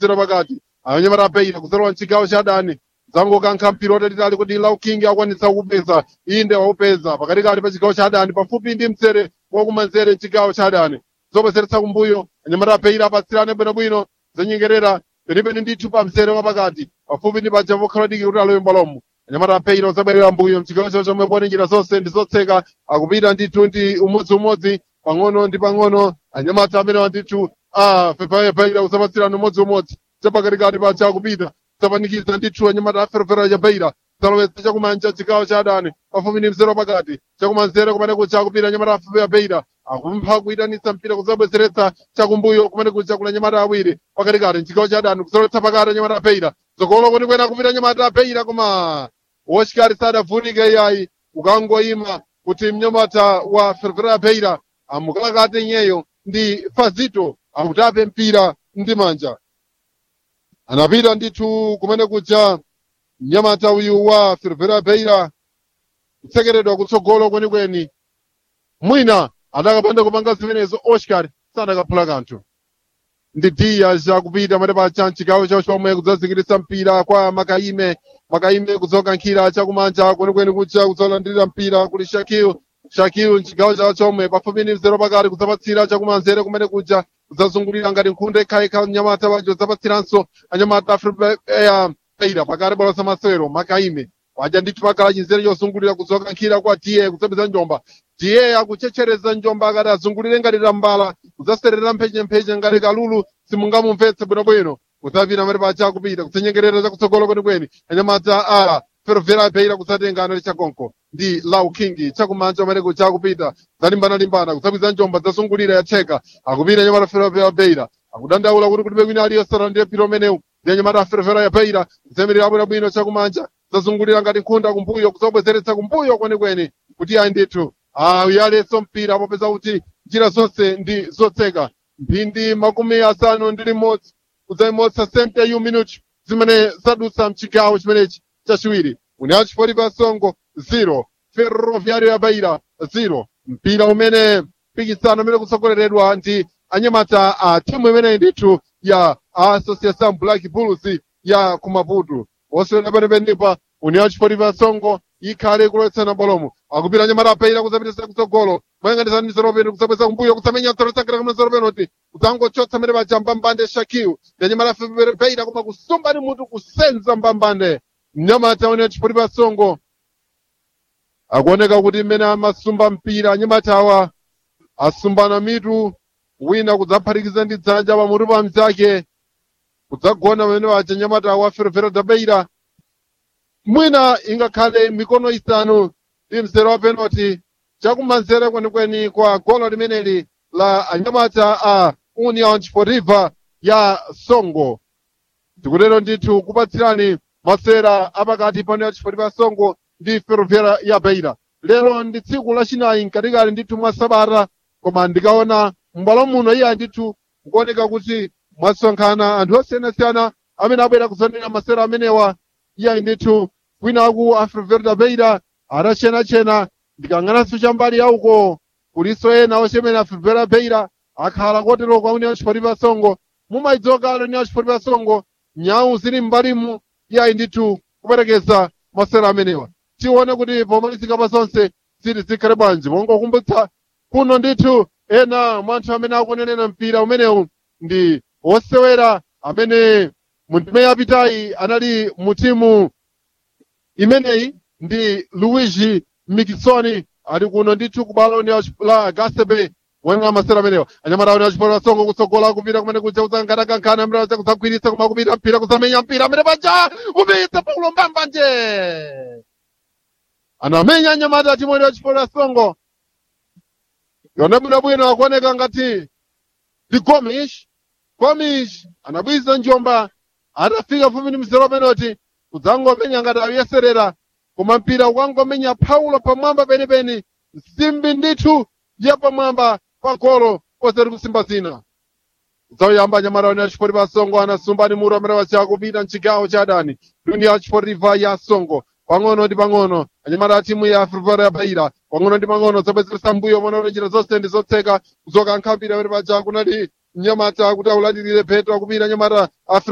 mzero pakati anyamata apeira kuserowa mchigawo cha adani zangokankha mpira watalitali kuti lauking akwanitsa kupeza inde waupeza pakatikati pa chigawo cha adani pafupi ndi mzere wakumanzere mchigawo cha adani zobwezeretsa kumbuyo anyamata apeira apatsirane bwinobwino zanyengerera penipeni ndithu pa mzere wapakati pafupi ndi paja pokhala diki kuti alowe mbalomo anyamata apeira uzabwerera mbuyo mchigawo chawo chomwe pone njira zonse ndi zotseka akupita ndithu ndi umodziumodzi pang'ono ndi pang'ono anyamata amenewa ndithu a pepaepaira usapatsirana umodziumodzi chapakatikati paja akupita zapanikiza ndithu anyamata aferefera chapeira zalowetsa chakumanja chigawo cha adani pafupi ndi mzere pakati chakumanzere kumene kucha akupita anyamata apeira akumpha kuyitanitsa mpira kuzabwezeretsa chakumbuyo kumene kucha kula anyamata awiri pakatikati mchigawo cha adani kuzalowetsa pakati anyamata apeira zokolo kuti kwena kupita anyamata apeira koma wochikali sadavunike iyayi ukangoyima kuti mnyamata wa ferefera apeira amukalakate nyeyo ndi fazito amutape mpira ndi manja anapita ndithu kumene kuja mnyamata uyu wa ferefera apeira kutsekeredwa kutsogolo kwenikweni mwina adakapanda kupanga zimenezo oscar sadakaphula kanthu ndi dias akupita mati pacha mchigawo chawo chomwe kudzazikiritsa mpira kwa makaime makaime kudzokankhira chakumanja kwenikweni kuja kudzolandirira mpira kuli shakil shakil mchigawo chawo chomwe pafupi ndi mzero pakati kudzapatsira chakumanzere kumene kuja kudzazungulira ngati nkhunda ikhaikha mnyamata wacho kudzapatsiranso anyamata afripeira pakati bolosa masewero makaime waja ndithu pakala chinzere chozungulira kudzokankhira kwa tiye kudzapeza njomba tiye akuchechereza njomba akati azungulire ngati tambala kudzaserera mphechempheche ngati kalulu simungamumvetse bwinobwino kudzapita mati pacha akupita kutsenyengerera chakutsogolo kwenikweni anyamata a ferofera apeira kudzatenga anali chakonko ndi lau king chakumanja amene kucha akupita zalimbana-limbana kudzapwiza njomba zazungulira yatheka akupita anyamata ferofera apeira akudandaula kuti kulibe kwina aliyosara ndiye mpira umenewu ndi anyamata aferofera yapeira kudzayimirira bwinobwino chakumanja zazungulira ngati nkhunda kumbuyo kudzabwezeretsa kumbuyo kwenikweni kuti ayi ndithu uyalenso mpira popeza kuti njira zonse ndi zotseka mphindi makumi asanu ndi limodzi kudzayimotsa sente yu minuti zimene zadutsa mchigawo chimenechi chachiwiri união chifoti pa songo 0 ferroviário ya beira 0 mpira umene mpikisano umene kutsogoleredwa ndi anyamata a timu imeneyi ndithu ya associação black bulls ya kumaputu osewera penepenipa união chifoti pa songo ikhale kulowetsana bolomo akupita anyamata apeira kudzapitisa kutsogolo moyang'anisa ndi zeropeni kudzabweza kumbuyo kudzamenya tsorosakira kumene zeropenoti kudzangochotsa mmene paja mbambande shakiu ndi anyamata apeira koma kusumba ndi mutu kusenza mbambande mnyamata une chipoti pa songo akuoneka kuti mmene amasumba mpira anyamata awa asumbana mitu wina kudzaphatikiza ndi dzanja pamutu pa mzake kudzagona pamene paja anyamata awa ferefere dabeira mwina ingakhale mikono isanu ndi mzere wa penalty chakumanzere kwenikweni kwa golo limeneli la anyamata a union sportiva ya songo tikutero ndithu kupatsirani masera apakati pa union sportiva songo ndi ferroviária ya beira lero ndi tsiku lachinayi mkatikati ndithu mwa sabata koma ndikaona m'bwalo muno iya ndithu kukuoneka kuti mwasonkhana anthu osiyanasiyana amene abwera kuzonera masera amenewa iya ndithu kwinaku a ferroviária beira adachenachena ndikang'ananso chambali yauko kuliso ena ochemera a ferroviária beira akhala kotero kwa union sportiva songo mumaidzoka union sportiva songo nyau zili m'mbalimu iyayi ndithu kuperekeza masera amenewa tione kuti pomalizika pa zonse zili zikhale bwanji mongokumbutsa kuno ndithu ena mwa anthu amene akunenera mpira umenewu ndi osewera amene mu ndime yapitayi anali mu timu imeneyi ndi luigi mikisoni ali kuno ndithu ku balo la gasebe wenga masera amenewa anyamata aone achipora songo kutsogola kupita kumene kuja kudzangatakankana amene acha kudzagwiritsa koma kupita mpira kudzamenya mpira amene paja kupita paulo mbambanje anamenya anyamata a timu ya chipora songo yone bwinobwino akuoneka ngati ndi gomish gomish anabwiza njomba atafika fupi ndi mzero penalty kudzangomenya ngati akuyeserera koma mpira ukangomenya paulo pamwamba penipeni nsimbi ndithu ya pamwamba pa golo osati kusimba zina kudzauyamba anyamata one achipoti pa songo anasumba ni mutu amene wacha kupita mchigawo cha adani tuni ya chipotiva ya songo pang'ono ndi pang'ono anyamata a timu ya frivara ya baira pang'ono ndi pang'ono zabwezeresa mbuyo mona njira zonse ndi zotseka kuzoka nkhambira amene paja kunali mnyamata kuti aulandirire petro akupita anyamata a